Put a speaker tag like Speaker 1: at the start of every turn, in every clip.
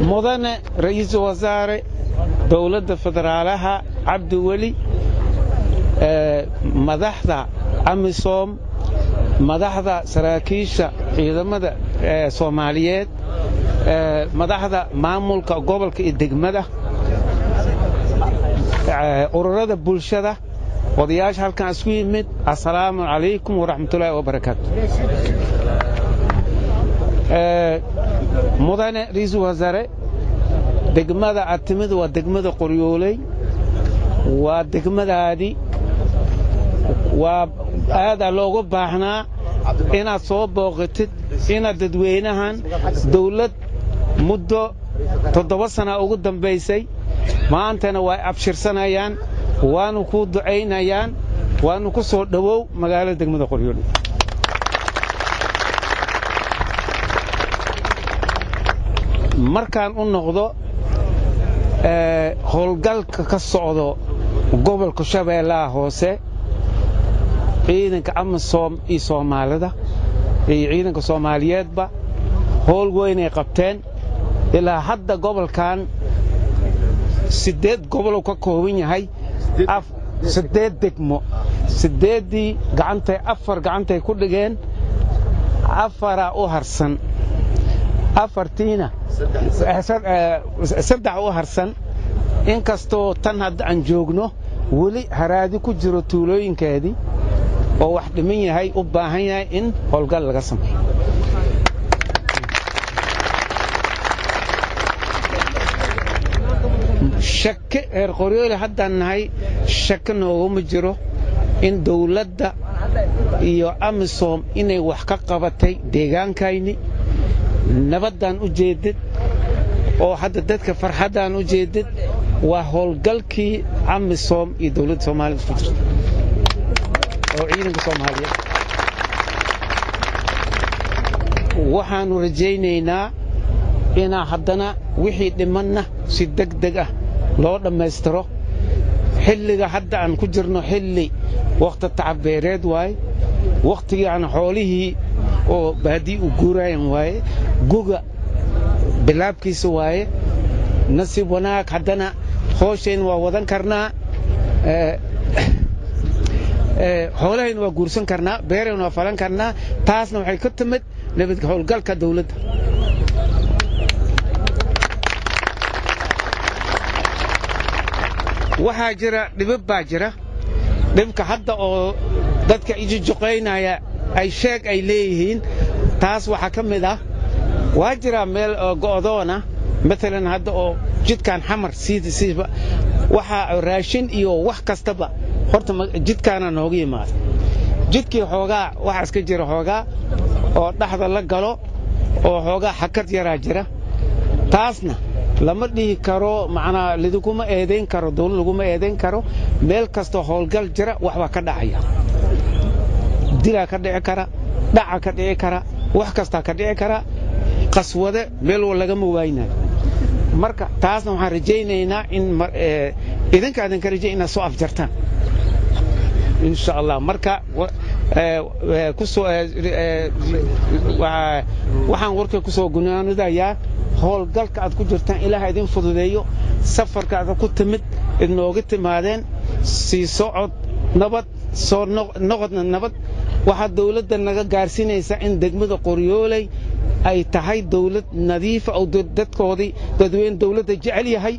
Speaker 1: mudane ra'iisul wasaare dowladda federaalaha cabdi weli madaxda amisom madaxda saraakiisha ciidamada soomaaliyeed madaxda maamulka gobolka iyo degmada ururada bulshada odayaasha halkan isku yimid assalaamu calaykum waraxmatullaahi wabarakaatu mudane ra'iisul wasaare degmada aad timid waa degmada qoryooley waa degmadaadii waa aadaa looga baahnaa inaad soo booqatid inaad dadweynahan dawlad muddo toddoba sana ugu dambaysay maantana waa abshirsanayaan waanu kuu ducaynayaan waanu ku soo dhowow magaalada degmada qoryooley markaan u noqdo howlgalka ka socdo gobolka shabeellaha hoose ciidanka amisom iyo soomaalida iyo ciidanka soomaaliyeedba howl weynay qabteen ilaa hadda gobolkan siddeed goboluu ka kooban yahay siddeed degmo siddeeddii gacantay afar gacantay ku dhigeen afaraa u harsan afartiina saddex u harsan inkastoo tan hadda aan joogno weli haraadi ku jiro tuulooyinkeedii oo wax dhiman yahay u baahan yahay in howlgal laga sameeyo shake reer qoryoole haddaan nahay shake nooguma jiro in dawladda iyo amisom inay wax ka qabatay deegaankayni nabaddaan u jeedid oo hadda dadka farxaddaan u jeedid waa howlgalkii amisom iyo dawladda soomaalida isku jirta oo ciidanka soomaaliyeed waxaannu rajaynaynaa inaa haddana wixii dhimanna si deg deg ah loo dhammaystiro xilliga hadda aan ku jirno xilli wakhti tacabeereed waaye wakhtigii aan xoolihii oo baadii u guuraayan waaye guga bilaabkiisa waaye nasiib wanaag haddana hooshayna waa wadan karnaa xoolahayna waa guursan karnaa beerayna waa falan karnaa taasna waxay ka timid nabadka howlgalka dawladda waxaa jira dhibab baa jira dhibka hadda oo dadka ijujuqaynaya ay sheeg ay leeyihiin taas waxaa ka mid ah waa jiraa meel go'doona maalan hadda oo jidkan xamar siidasiiba waxaa raashin iyo wax kastaba horta jidkaana nooga yimaada jidkii xoogaa waxaas ka jira xoogaa oo dhaxda la galo oo xoogaa xakad yaraa jira taasna lama dhihi karo macnaa lidikuma eedayn karo dawlad laguma eedayn karo meel kastoo howlgal jira waxbaa ka dhacaya dilaa ka dhici kara dhaca ka dhici kara wax kastaa ka dhici kara qaswade meel lagama waaynayo marka taasna waxaan rajaynaynaa in idinka idinka rajay inaad soo afjartaan insha allah marka waxaan warkay ku soo gunaanidayaa howlgalka aad ku jirtaan ilaaha idin fududeeyo safarka aad ku timid idnooga timaadeen sii socod nabad soo noqodna nabad waxaa dawladda naga gaarsiinaysaa in degmada qoryooley ay tahay dawlad nadiifa oo dadkoodii dadweyne dawladda jecel yahay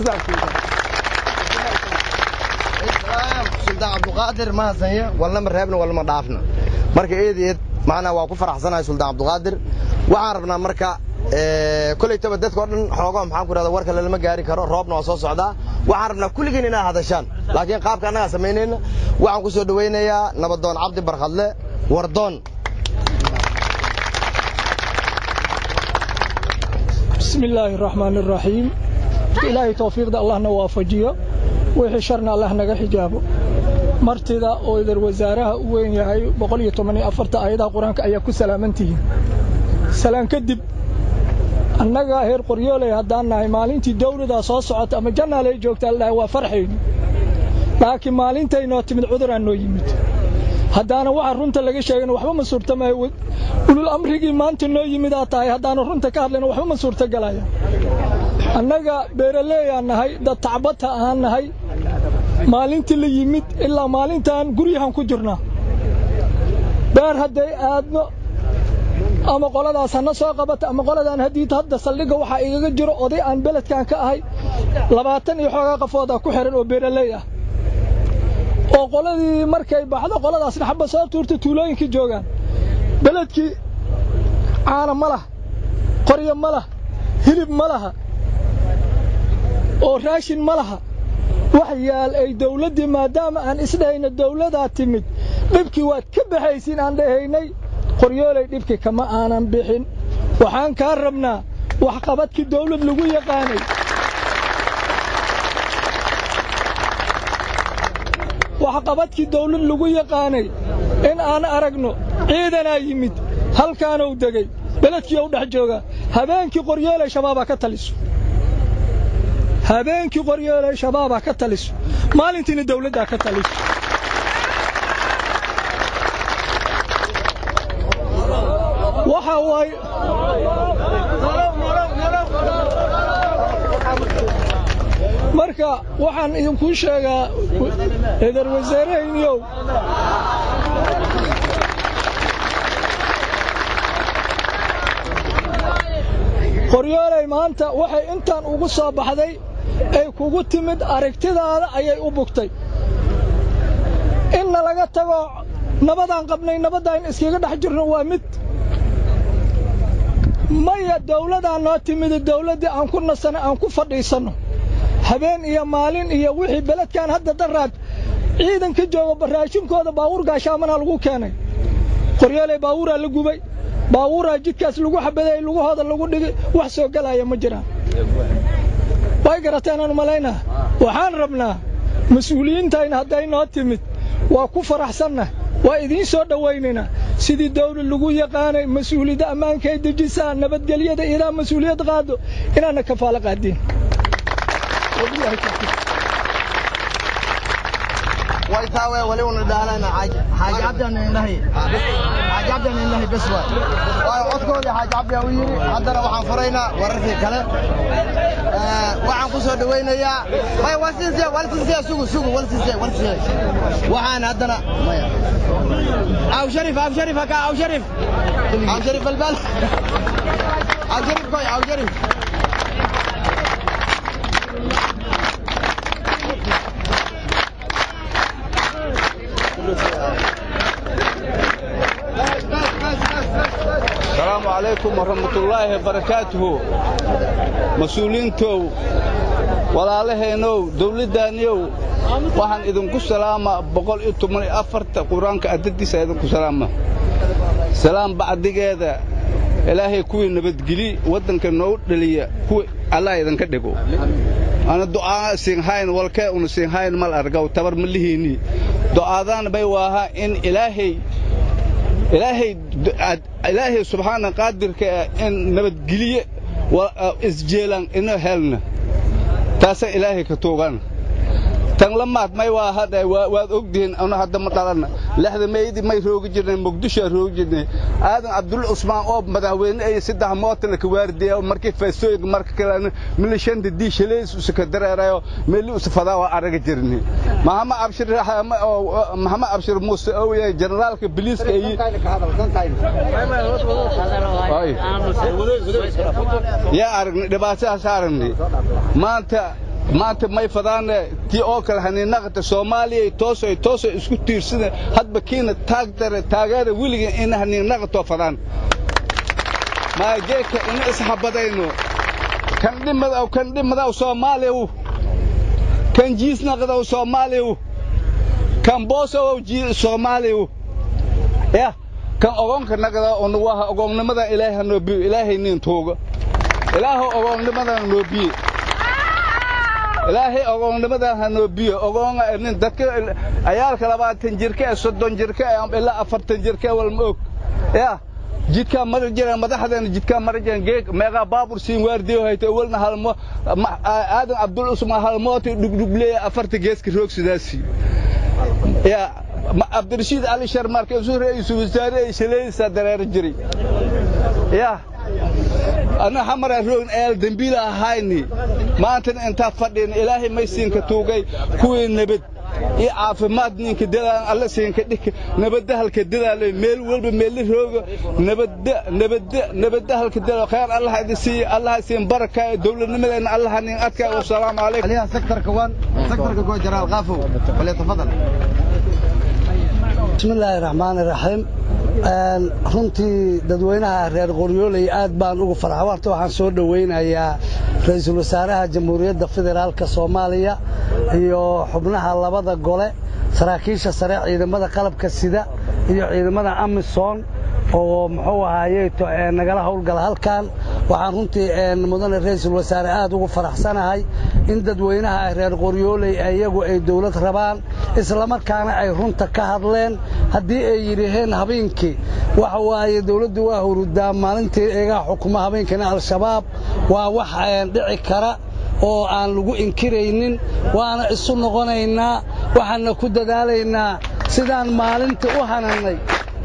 Speaker 2: sultaan cabduqaadir ma hasanya walnama reebna walnama dhaafna marka eed eed macnaa waa ku faraxsanahay sultaan cabduqaadir waxaan rabnaa marka kolaytaba dadka o dhan xoogo maxaan ku rahda warka lalama gaari karo roobna waa soo socdaa waxaan rabnaa kulligiin inaad hadashaan laakiin qaabka annagaa samaynayna waxaan ku soo dhowaynayaa nabadoon cabdi barkhadle wardoon
Speaker 3: بسم الله الرحمن الرحيم إلهي توفيق ده الله نوافجيه wixii sharna allah naga xijaabo martida oo idar wasaaraha u weyn yahay boqol iyo toban iyo afarta aayadaha qur-aanka ayaa ku salaaman tihiin salaan kadib annaga heer qoryooley haddaan nahay maalintii dawladaa soo socota ama jannaalay joogta aldhahay waa farxaynu laakiin maalintaynoo timid cuduraan noo yimid haddaana waxa runta laga sheegana waxba ma suurtamayo ulul amrigii maanta noo yimidaa tahay haddaana runta ka hadlayna waxba ma suurtagalaya annaga beeraleeyaan nahay dad tacbata ahaan nahay maalintii la yimid ilaa maalintaan guryahan ku jirnaa beer hadday aadno ama qoladaas hana soo qabata ama qoladaan haddii hadda saldhigga waxaa igaga jiro oday aan beledkan ka ahay labaatan iyo xoogaa qafoodaa ku xihan oo beeraley ah oo qoladii markay baxdo qoladaasna xabba soo tuurta tuulooyinkii joogaan beledkii caana ma laha qoryo ma laha hilib ma laha oo raashin ma laha wax yaal ay dawladdii maadaama aan isdhahayna dawladaa timid dhibkii waad ka baxaysiin aan dhahaynay qoryoolay dhibkii kama aanan bixin waxaan kaa rabnaa waxqabadkii dawlad lagu yaqaanay waxqabadkii dawlad lagu yaqaanay in aan aragno ciidanaa yimid halkaanuu degey beledkii u dhex joogaa habeenkii qoryoolay shabaabaa ka taliso habeenkii qoryoolay shabaabaa ka taliso maalintiina dawladdaa ka taliso waxa waay marka waxaan idinkuu sheegaa eedar wasaarahayniyow qoryoolay maanta waxay intaan ugu soo baxday ay kugu timid aragtidaada ayay u bugtay inna laga tago nabadaan qabnay nabaddaa in iskaga dhex jirno waa mid maya dawladaan noo timida dawladdii aan ku nasanay aan ku fadhiisanno habeen iyo maalin iyo wixii beledkan hadda daraad ciidan ka jooga baraashinkooda baawuur gaashaamanaa lagu keenay qoryooley baawuuraa la gubay baawuuraa jidkaas lagu xabadeeyey lugahooda lagu dhigay wax soo gelaya ma jiraan way garateenaan malaynaa waxaan rabnaa mas-uuliyiintayna hadday noo timid waa ku faraxsannah waa idiin soo dhowaynaynaa sidii dawlad lagu yaqaanay mas-uuliyadda ammaankay dejisaa nabadgelyada ilaa mas-uuliyad qaado inaanna kafaalo qaadiin
Speaker 2: waytaawe wali una dhaalayna xaaji cabdian indhahi xaaji cabdian indhahi bes waay waayo codkoodii xaaji cabdian u yidhi haddana waxaan furaynaa wararkii kale waxaan ku soo dhawaynayaa maya walsinsiya walsinsiya sugu sugu walsinsiya walsinsiya waxaan haddana maya aw sharif aw sharif haka aw sharif aw sharif balbal aw sharif koy aw sharif
Speaker 4: asalaamu calaykum waraxmatullaahi wabarakaatuhu mas-uuliintow walaalaheennow dawladdaanniyow waxaan idinku salaamaa boqol iyo toban iyo afarta qur-aanka addadiisa idinku salaama salaam bacdigeeda ilaahay kuwii nabadgeli waddanka noo dhaliya kuwii allah idinka dhigo ana du'aa siinhayn walkee una siinhayn mal argaw tabar ma lihiinni du'aadaan bay waahaa in ilaahay ilaahay ilaahay subxaana qaadirka in nabadgeliye isjeelan ino helna taasa ilaahay ka tuugan tan lamaad may waa hadha waad ogdihiin anu hadda ma dhalanna lexda meydii may roogi jirnay muqdishoa roogi jirnay aadan cabdulla cusmaan oo madaxweyne ay saddex mootana ka waardiya markii feestooyinka marka kalena mili shanta dii shaleys usa ka dareerayo meli usa fadaa waa araga jirni maxamed abshir maxamed abshir muuse oo yahay generaalka biliiska ay yaa aragnay dhibaatadaas aragnay maanta maanta may fadaane tii oo kale haniinaqata soomaaliya tooso tooso isku tiirsana hadba kiina taagdare taageera weliga in haniinaqatoo fadaan maageeka ina isxabadayno kan dhimadaw kan dhimadaw soomaaliyaw kan jiisnaqdaw soomaaliyaw kan boosow soomaaliyaw yah kan ogoonka naqda onuwaha ogoonnimada ilaahay hanoo biyo ilaahay niin tuuga ilaahow ogoonnimadan noo biye ilaahay ogoonnimadan ha noo biyo ogoonga nin dadka ayaalka labaatan jirka ee soddon jirka ee ilaa afartan jirka walma og yaa jidkaa mari jireen madaxdeena jidkaa mari jireen geeg meeqaa baabur siin waardiyo hayta walna halmo aadan cabdul usmaan halmooti dhugdhugleeya afarta geeska roog sidaasi yaa cabdirashiid cali sharmaarka isu ra'iisul wasaare ay shalaysaa dareero jiray yah anna xamara roogn eel dembiila ahayni maantana intaa fadhina ilaahay may siinka tuugay kuwii nabad iyo caafimaad ninka dadaan alla siinka dhika nabadahalka dadaalo meel walba meelli rooga nabada nabada nabadahalka dadaalo khayr allah idin siiyo allah siin baraka dawladnimadeena allah nin adka wassalaamu calaykum
Speaker 2: عليها سكتر كوان سكتر كوان جرال غافو فليتفضل
Speaker 5: بسم الله الرحمن الرحيم runtii dadweynaha reer qoryooley aad baan ugu farxa warta waxaan soo dhoweynayaa ra-iisul wasaaraha jamhuuriyadda federaalka soomaaliya iyo xubnaha labada gole saraakiisha sare ciidamada qalabka sida iyo ciidamada amisom oo muxuu ahaaye nagala howlgala halkan waxaan runtii mudane ra-iisul wasaare aad ugu faraxsanahay in dadweynaha reer qoryooley iyagu ay dawlad rabaan islamarkaana ay runta ka hadleen haddii ay yidhaheen habeenkii waxa waaye dawladdu waa hurudaa maalintii eegaha xukuma habeenkina al-shabaab waa wax dhici kara oo aan lagu inkiraynin waana isu noqonaynaa waxaanna ku dadaalaynaa sidaan maalintii u hanannay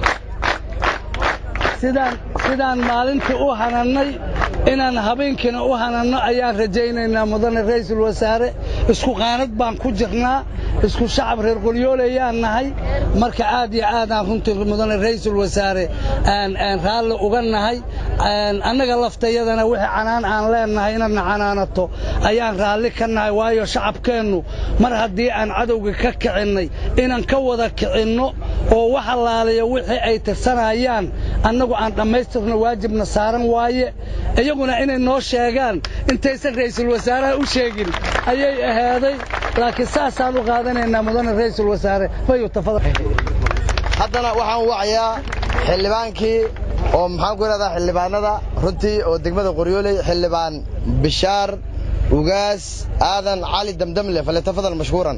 Speaker 5: sidaan maalintii u hanannay inaan habeenkiina u hananno ayaan rajaynaynaa mudane ra'iisul wasaare isku qaanad baan ku jirnaa isku shacab reer qolyoolayaan nahay marka aad iyo aadaan runtii mudane ra'iisul wasaare aan raalli uga nahay annaga laftayadana wixii canaan aan leennahay inadna canaanato ayaan raalli ka nahay waayo shacabkeennu mar haddii aan cadowga ka kicinnay inaan ka wada kicinno oo wax allaaliya wixii ay tirsanayaan annagu aan dhammaystirno waajibna saaran waaye iyaguna inay noo sheegaan intaysan ra'iisul wasaaraha u sheegin ayay ahaaday laakiin saasaan u qaadanaynaa mudane ra'iisul wasaare fayu tafadal
Speaker 2: haddana waxaan wacayaa xildhibaankii oo maxaan ku idhahdaa xildhibaanada runtii oo degmada qoryooley xildhibaan bishaar ugaas aadan cali damdamle falyatafadal mashkuuran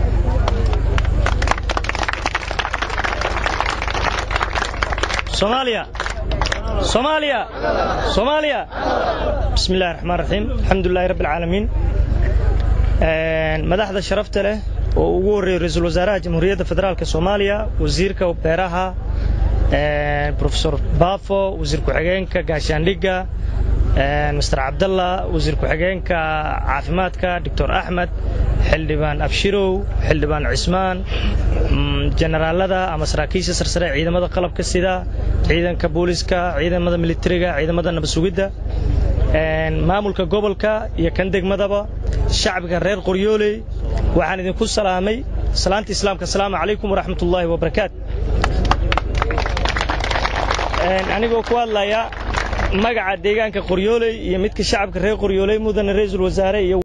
Speaker 6: soomaaliya soomaaliya soomaaliya bismi illahi raxmaan raxiim alxamdulilahi rabbi alcaalamiin madaxda sharafta leh oo ugu horreeyey ra-iisul wasaaraha jamhuuriyadda federaalka soomaaliya wasiirka beeraha profesor baafo wasiir ku-xigeenka gaashaandhigga master cabdalla wasiir ku-xigeenka caafimaadka doctor axmed xildhibaan abshirow xildhibaan cismaan jenaraalada ama saraakiisha sarsare ciidamada qalabka sida ciidanka booliska ciidamada militariga ciidamada nabasugidda maamulka gobolka iyo kan degmadaba shacbiga reer qoryooley waxaan idinku salaamay salaanta islaamka asalaamu calaykum waraxmat ullaahi wabarakaatu anigoo ku hadlaya magaca deegaanka qoryooley iyo midka shacabka reer qoryooley mudane ra-iisul wasaare iyo